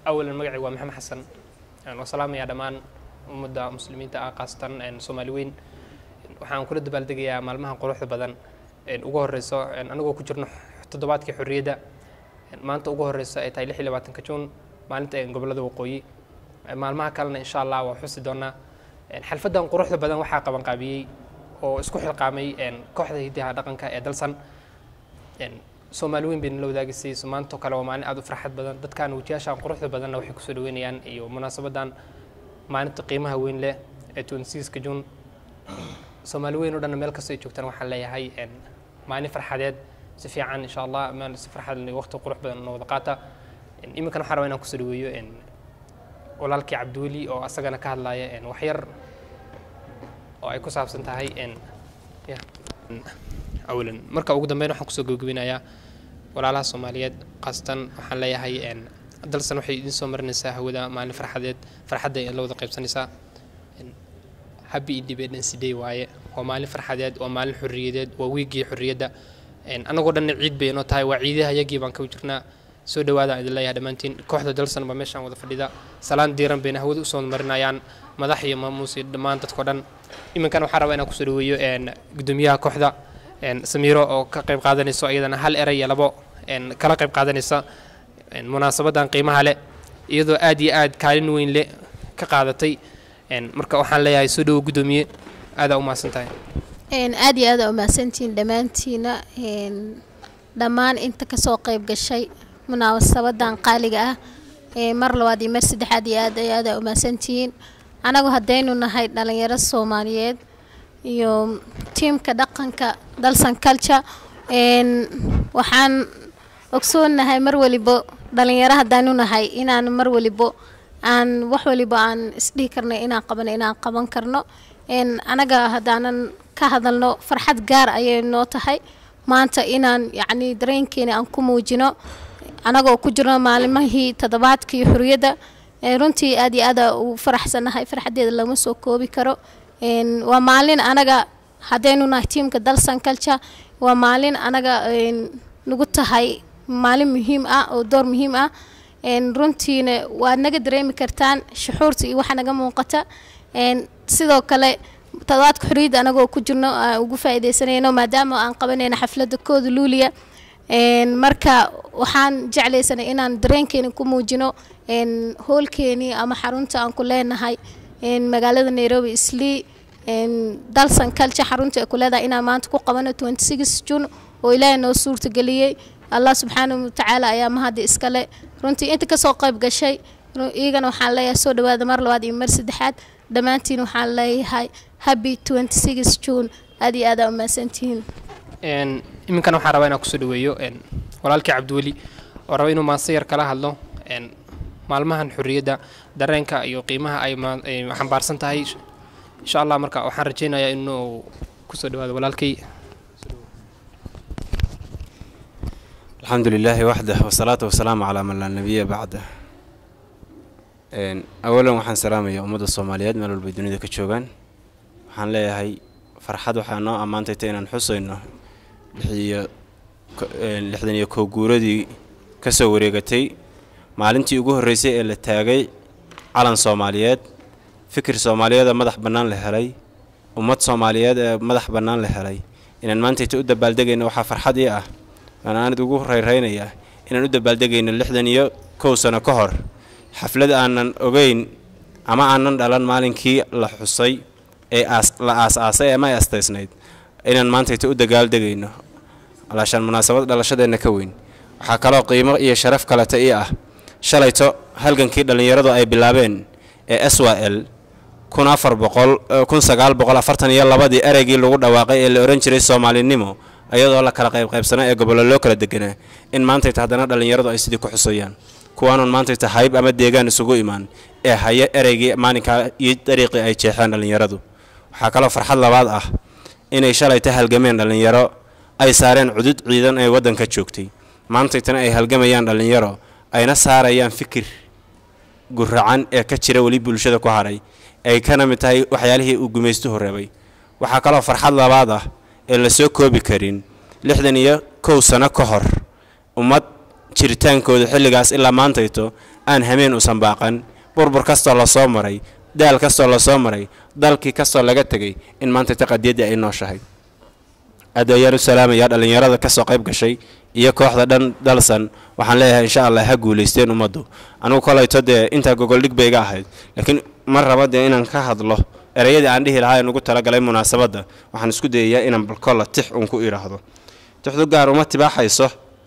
awalan magacii waa maxamed xasan waa salaamayaa dhammaan ummadda muslimiinta ah khaasatan soomaali weyn waxaan kula dabaaldegayaa maalmaha quruxda badan ugu horeyso anagoo ku jirno toddobaadkii xorriyadda maanta ugu horeyso ay tahay lix iyo labaatanka juun maalinta gobollada waqooyi maalmaha kalena insha allah waa xusi doonaa xalfaddan quruxda badan waxaa qabanqaabiyey oo isku xilqaamay kooxda hidaha dhaqanka ee dalsan soomaali weyn bayna la wadaagisay maantoo kale waa maalin aad u farxad badan dadkan wajiyaashan quruxda badanna waxay kusoo dhaweynayaan iyo munaasabadan maalinta qiimaha weyn leh ee twenty-sixka juun soomaali weyn oo dhanna meel kastoo ay joogtaan waxaan leeyahay maalin farxadeed si fiican insha allah meel si farxad waqti qurux badan noo wada qaata iminkan waxaan rabaa inaan kusoo dhaweeyo walaalkii cabdiweli oo asagana ka hadlaya waxyar oo ay ku saabsan tahay awalan marka ugu dambeyn waxaan kusoo gabagabinayaa walaalaha soomaaliyeed khaasatan waxaan leeyahay dalsan waxay idiin soo marinaysaa hawada maalin farxadeed farxadda ee la wada qaybsanaysaa happy independence day waaye waa maalin farxadeed waa maalin xorriyadeed waa wiigii xorriyadda annagoo dhanna ciid bay inoo tahay waa ciidaha yagii baan ka jirnaa soo dhawaada idin leeyahay dhammaantiin kooxda dalsan baa meeshaan wada fadhida salaan diiran bayna hawada usoo marinayaan madax iyo maamuus iyo dhammaan dadkao dhan iminkan waxaan rabaa inaan kusoo dhaweeyo gudoomiyaha kooxda samiiro oo ka qayb qaadanayso iyadana hal eray iyo labo kala qayb qaadanaysa munaasabadan qiimaha leh iyadoo aad iyo aad kaalin weyn leh ka qaadatay marka waxaan leeyahay soo dhawo gudoomiye aadaa u mahadsan tahay aad iyo aada umahadsantihiin dhammaantiina dhammaan inta kasoo qayb gashay munaasabadan qaaliga ah mar labaad iyo mar saddexaad iyo aad iyo aada umahadsantihiin anagu haddaynu nahay dhalinyaro soomaaliyeed iyo tiimka dhaqanka dalsan culture waxaan ogsoonahay mar walibo dhalinyaro haddaanu nahay inaan mar walibo aan wax waliba aan isdhihi karno inaan qabano inaan qaban karno anaga haddaanan ka hadalno farxad gaar ayay noo tahay maanta inaan yacni dareenkeena aan ku muujino anagoo ku jirno maalimahii toddobaadkii xuriyadda runtii aad iyo aada u faraxsannahay farxaddeeda lama soo koobi karo waa maalin anaga haddaynu nahay tiimka dalsan culture waa maalin anaga nagu tahay maalin muhiim ah oo door muhiim ah runtiina waad naga dareemi kartaan shuxuurta iyo waxa naga muuqata sidoo kale toddobaadka xorriyadda anagoo ku jirno aan ugu faa'iidaysanayno maadaama aan qabanayno xafladda kooda luuliya marka waxaan jeclaysanay inaan dareenkeena ku muujino hoolkeenii ama xarunta aan ku leenahay magaalada nairobi islii dalsan culture xarunta ay ku leedahay inaan maanta ku qabano twenty six june oo ilaahay noo suurtageliyey allah subxaanahu watacaala ayaa mahadda iskale runtii inta kasoo qayb gashay iyagana waxaan leeyahay soo dhawaada mar labaad iyo mar saddexaad dhammaantiin waxaan leeyahay happy twenty six june aad iyo aada umahadsantihiin iminkan waxaan rabaa inaan kusoo dhaweeyo walaalkii cabdiweli oo raba inuu maanse yar kala hadlo maalmahan xorriyadda dareenka iyo qiimaha ay xambaarsan tahay insha allah marka waxaan rajaynayaa inuu kusoo dhawaado walaalkay alxamdu lilaahi waxdah wasalaatu wasalaamu calaa man laa nabiya bacdah awalan waxaan salaamayaa ummadda soomaaliyeed meel walbay dunida ka joogaan waxaan leeyahay farxad waxaa noo ammaantayta inaan xusayno lixiyo lixdan iyo kow guuradii ka soo wareegatay maalintii ugu horreysay ee la taagay calan soomaaliyeed fikir soomaaliyeed oo madax bannaan la helay ummad soomaaliyeed ee madax bannaan la helay inaan maantayta u dabaaldegayno waxaa farxad ii ah waan aanad ugu rayraynayaa inaan u dabaaldegayno lixdan iyo kow sano ka hor xaflad aanan ogeyn ama aanan dhalan maalinkii la xusay ee la aas-aasay ama ay astaysnayd inaan maantayta u dagaaldegayno alaashaan munaasabad dhalashadeenna ka weyn waxaa kaloo qiimo iyo sharaf kaleta ii ah shalayto halgankii dhallinyaradu ay bilaabeen ee s w l kun afar boqol kun sagaal boqol afartan iyo labadii ereygii lagu dhawaaqay ee la odhan jiray soomaalinimo iyadoo la kala qaybqaybsanaa ee gobollo loo kala deganaa in maantayta haddana dhallinyaradu ay sidii ku xusayaan kuwaanuun maantayta hayb ama deegaan isugu imaan ee haya ereygii maalinkaa iyo dariiqii ay jeexeen dhallinyaradu waxaa kaloo farxad labaad ah inay shalayta halgameen dhallinyaro ay saareen cudud ciidan ee waddanka joogtay maantaytana ay halgamayaan dhallinyaro ayna saarayaan fikir guracan ee ka jira weli bulshada ku hadhay ay kana mid tahay waxyaalihii uu gumaystuhu reebay waxaa kaloo farxad labaad ah ee la soo koobi karin lixdan iyo kow sano ka hor ummad jiritaankooda xilligaas ilaa maantayto aan hameen usan baaqan burbur kastoo lasoo maray daal kastoo lasoo maray dalkii kastoo laga tegay in maanta ta qadiyaddii ay nooshahay aad ayaan u salaamayaa dhallinyarada ka soo qayb gashay iyo kooxda dhan dalsan waxaan leeyahay insha allah ha guulaysteen ummaddu anugu kolayto dee intaa gogoldhig bay iga ahayd laakiin ma raba dee inaan ka hadlo ereyadii aan dhihi lahaa nugu talagalay munaasabadda waxaan isku dayayaa inaan balkolla tix uun ku idhaahdo tixdu gaar uma tibaaxayso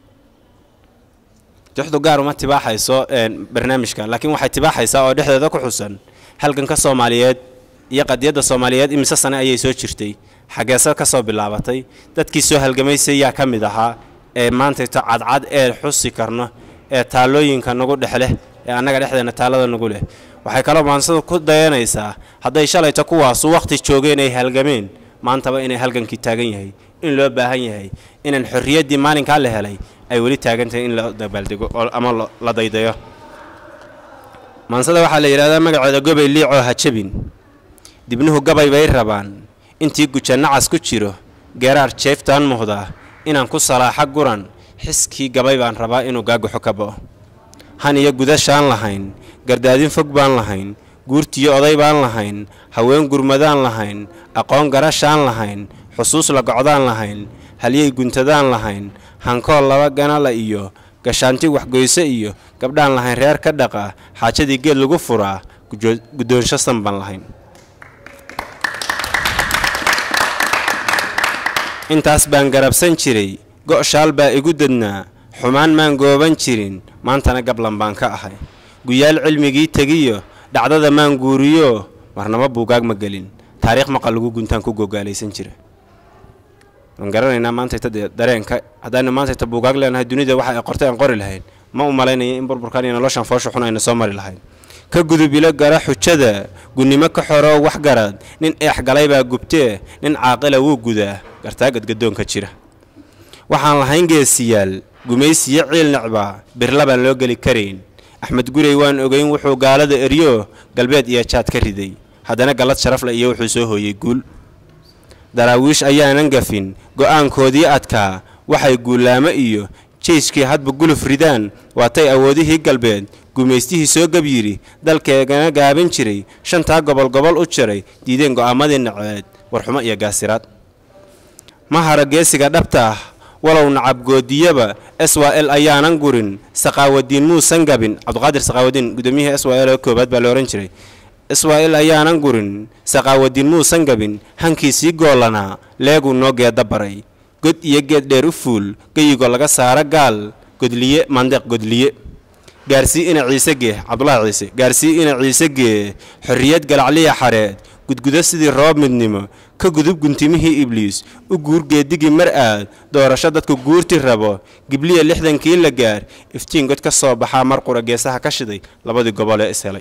tixdu gaar uma tibaaxayso barnaamijka laakiin waxay tibaaxaysaa oo dhexdeeda ku xusan halganka soomaaliyeed iyo qadiyadda soomaaliyeed imise sane ayay soo jirtay xageesa ka soo bilaabatay dadkii soo halgamaysay yaa ka mid ahaa ee maantayto cadcad ee xusi karno ee taallooyinka nagu dhex leh ee annaga dhexdeena taallada nagu leh waxay kaloo maansadu ku dayanaysaa hadday shalayto kuwaasu wakhti joogeen ay halgameen maantaba inay halgankii taagan yahay in loo baahan yahay inaan xorriyaddii maalinkaa la helay ay weli taagan tahay in la dabaaldego ama la daydayo maansada waxaa la yidhahdaa magaceeda gobay liicoo ha jabin dibnuhu gabay bay rabaan intii guja nacas ku jiro geeraar jeeftaan muhdaa inaan ku salaaxa guran xiskii gabay baan rabaa inuu gaaguxo ka bo'o han iyo gudashaan lahayn gardaadin fog baan lahayn guurtiyo oday baan lahayn haween gurmadaan lahayn aqoon garashaan lahayn xusuus la gocdaan lahayn halyey guntadaan lahayn hankool laba ganala iyo gashaanti waxgoyse iyo gabdhaan lahayn reer ka dhaqa xaajadii geed lagu furaa guddoonsho san baan lahayn intaas baan garabsan jiray go' shaal baa igu dadnaa xumaan maan gooban jirin maantana gablan baan ka ahay guyaal cilmigii tegiyo dhacdada maan guuriyo marnaba buugaag ma gelin taariikh maqal lagu guntaan ku gogaalaysan jira waan garanaynaa maantayta dee dareenka haddaanu maantayta buugaag leenahay dunida waxa ay qortay aan qori lahayn ma u malaynaya in burburkan iyo noloshan foosha xun ayna soo mari lahayn ka gudub ilo gara xujada gunnimo ka xoroo wax garad nin eex galay baa gubtee nin caaqila wuu gudaa gartaagad gaddoonka jira waxaan lahayn geesiyaal gumaysiyo ciil necbaa birla baan loo geli karayn axmed gurey waan ogeyn wuxuu gaalada eryo galbeed iyo jaad ka riday haddana gallad sharafle iyo wuxuu soo hooyey guul daraawiish ayaanan gafin go'aankoodii adkaa waxay guulaamo iyo jeyskii hadba guluf ridaan waatay awoodihii galbeed gumaystihii soo gab yidhi dalkeegana gaabin jiray shantaa gobol gobol u jiray diideen go'aamadii naceed warxumo iyo gaasiraad ma hara geesiga dhabta ah walow nacabgoodiyaba s w l ayaanan gurin saqaawadiin muusan gabin cabdiqaadir saqaawadiin gudoomiyihii s w l oo koobaad baa la odhan jiray s w l ayaanan gurin saqaawadiin muusan gabin hankiisii goolanaa leeguu noo geeda baray god iyo geed dheer u fuul geyigoo laga saaro gaal godliye mandeeq godliye gaarsii ina ciise gee cabdulaahi ciise gaarsii ina ciise gee xorriyad galacliya xareed gudgudo sidii roob midnimo ka gudub guntimihii ibliis u guur geedigii mar aad doorasho dadku guurti rabo gibliya lixdankii la gaar iftiin god ka soo baxaa mar qura geesaha ka shiday labadii gobol ee ishelay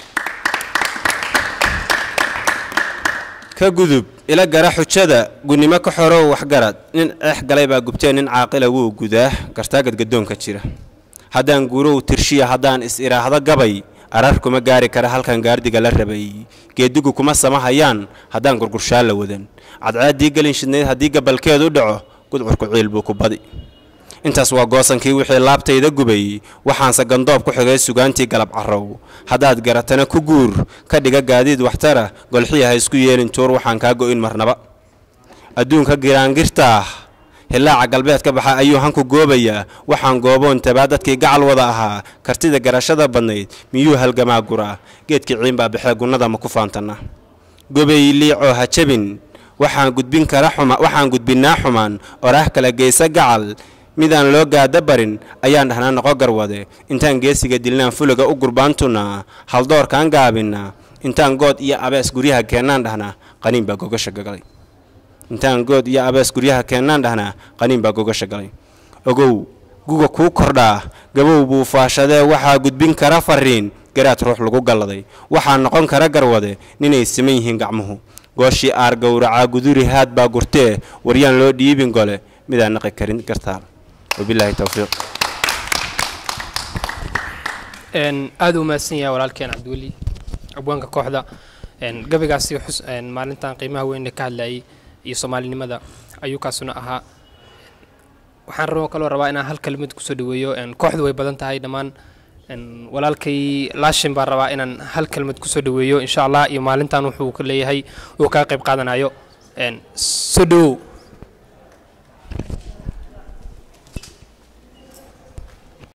ka gudub ila gara xujada gunnimo ka xorow waxgarad nin ceex galay baa gubtee nin caaqila wuu gudaa gartaagad gaddoonka jira haddaan guurow tirshiya haddaan is idhaahdo gabay arar kuma gaari kara halkan gaardiga la rabay geedigu kuma samahayaan haddaan gurgurshaan la wadan cadcaaddii gelin shidnayd haddii gabalkeedu dhaco gudcurku ciil buu ku badi intaas waa goosankii wixii laabtayda gubay waxaanse gandoob ku xigay sugaantii galab carrow haddaad garatana ku guur ka dhiga gaadiid waxtara golxiya ha isku yeelin tuur waxaan kaa go'in marnaba adduunka giraangirtaah hilaaca galbeed ka baxa ayuu hanku goobayaa waxaan gooboon tabaa dadkii gacal wada ahaa kartida garashada badnayd miyuu halgamaa guraa geedkii ciinbaa baxee gunnada ma ku faantana gobay liicoo ha jabin waxaan gudbin kara xuma waxaan gudbinnaa xumaan oraah kala geysa gacal midaan loo gaada barin ayaan dhahnaa noqo garwade intaan geesiga dilnaan fuliga u gurbaantunaa haldoorkaan gaabinaa intaan good iyo abees guryaha keennaan dhahnaa qaniin baa gogasha gagalay intaan good iyo abees guryaha keennaan dhahnaa qaniin baa gogasha galay ogow guga kuu kordhaa gabow buu faashadee waxaa gudbin kara fariin garaad ruux lagu galladay waxaa noqon kara garwade ninay siman yihiin gacmuhu gooshii aar gowracaa guduri haad baa gurtee waryaan loo dhiibin gole midaan naqi karin gartaal wabilaahi towfiiq aada u mahadsan yahay walaalkeen cabdiweli abwaanka kooxda gabaygaasi xus maalintan qiimaha weyn ka hadlayay iyo soomaalinimada ayuu kaasuna ahaa waxaan rabo kaloo rabaa inaan hal kelimad kusoo dhaweeyo kooxdu way badan tahay dhammaan Een, walaalkay laashin baan rabaa inaan hal kelmad kusoo dhaweeyo insha allah iyo maalintan wuxuu ka leeyahay uu kaga qayb qaadanayo Een, soo dhawow